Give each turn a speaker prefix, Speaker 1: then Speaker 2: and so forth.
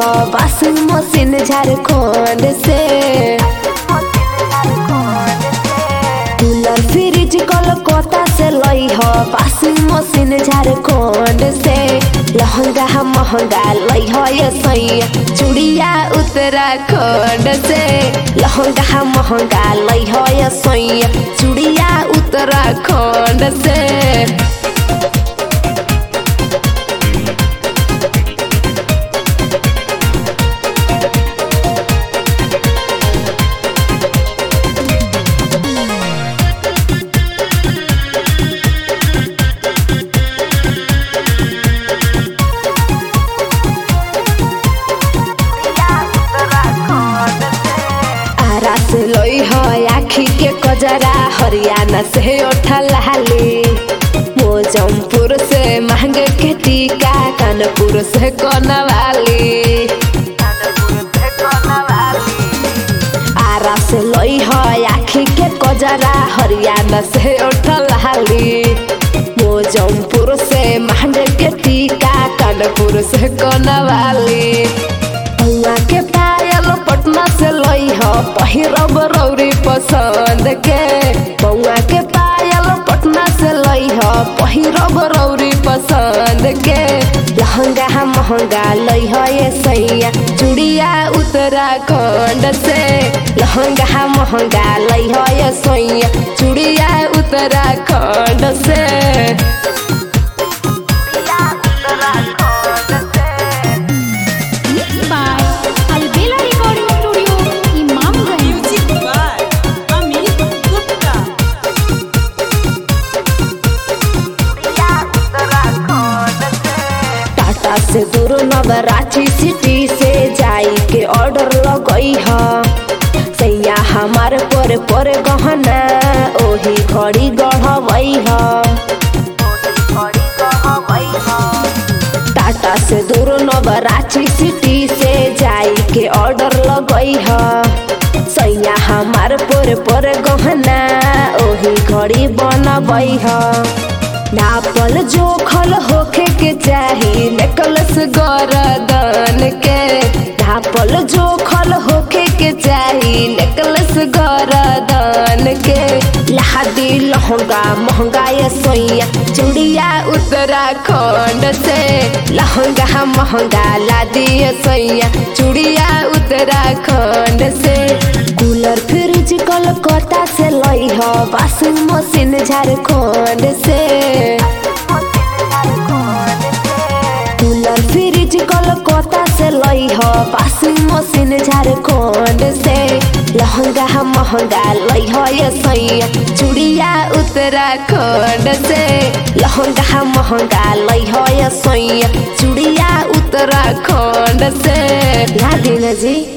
Speaker 1: ह washing machine Jharkhand से cooler fridge Calcutta से लई ह वाशिंग मशीन झारखंड से लहंगा महंगा लई ह ये सैया चूड़िया उत्तराखंड से लहंगा महंगा लई ह ये सैया चूड़िया उत्तराखंड से आरा से लई ह आखी के कजरा हरियाणा से ओठा लाली मोजमपुर से महंगे के टीका कानपुर से कनवाली आरा से लई ह आखी के कजरा हरियाणा से ओठा लाली मोजमपुर से महंगे के टीका कानपुर से कनवाली बउआ के पायल पटना से लई ह पहिरब रौरी पसंद के बउआ के पायल पटना से लई ह पहिरब रौरी पसंद के लहंगा महंगा लई ह ये सैया चूड़िया उत्तराखंड से लहंगा महंगा लई ह ये सैया चूड़िया उत्तराखंड से
Speaker 2: Mixed by Albela Recording Studio, Imamganj.
Speaker 3: Music by Amit Gupta.
Speaker 1: Tata से दूर नवराची सिटी से जाई के ऑर्डर लगई ह सैया हमार पर पर गहना ओही घड़ी गढ़वई ह टाटा से दूर नवराची सिटी से जाई के ऑर्डर लगई ह सैया हमार पर पर गहना ओही घड़ी बनबई ह नापल जोखल होखे के चाही नेकलस गरदन के नापल जोखल होखे के चाही नेकलस गरदन के लहादी लहंगा महंगा ये सोइया चूड़िया उत्तराखंड से लहंगा महंगा लादी ये सोइया चूड़िया उत्तराखंड से कूलर फ्रिज कलकत्ता से लई ह वाशिंग मशीन झारखंड से कूलर फ्रिज कलकत्ता से लई ह वाशिंग मशीन झारखंड से लहंगा महंगा लई ह ये सैया चूड़िया उत्तराखंड से लहंगा महंगा लई ह ये सैया चूड़िया उत्तराखंड से ला दिन जी